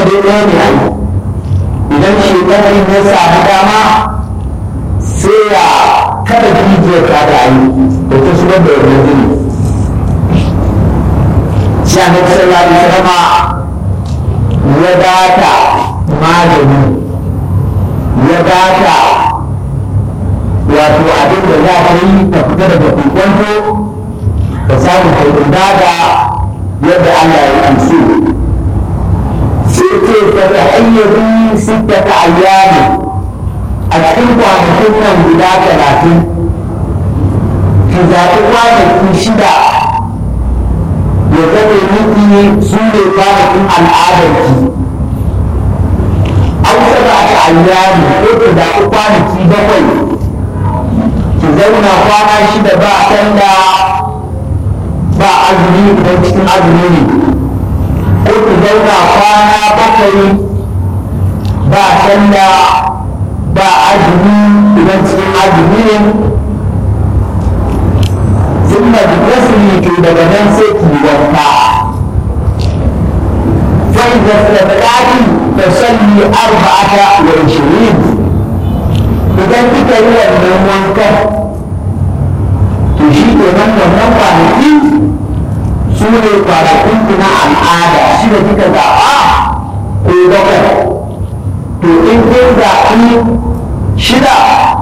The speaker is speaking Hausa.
dai ɗaya ne ai idan shekaru ya samu dama sai ya kada jijiyar ta da ai da ta shigar da wannan jini sai a nan sallallahu alaihi wasallam ya data magani ya data wato abin da za ta yi ta fita daga kokonto da samun haifin daga yadda Allah ya amsu sai ce ta ta hayyabi sitta ta ayyami a cikin kwanakin nan guda talatin ki zaɓi kwanaki shida ya zame miki su ne kwanakin al'adarki an saba ta ayyami ko ki zaɓi kwanaki bakwai ki zauna kwana shida ba sallah ba azumi idan cikin azumi ne ko ki zauna kwana bakwai ba sallah ba azumi idan cikin azumi ne ثم تغسلي في بدنان سيكي وفا فإذا استطعت فصلي أربعة وعشرين إذا كنت هو المنكر تشيك من wannan kwanaki su ne kwanakin na al'ada shi da kika zaɓa ko bakwai to in kin zaɓi shida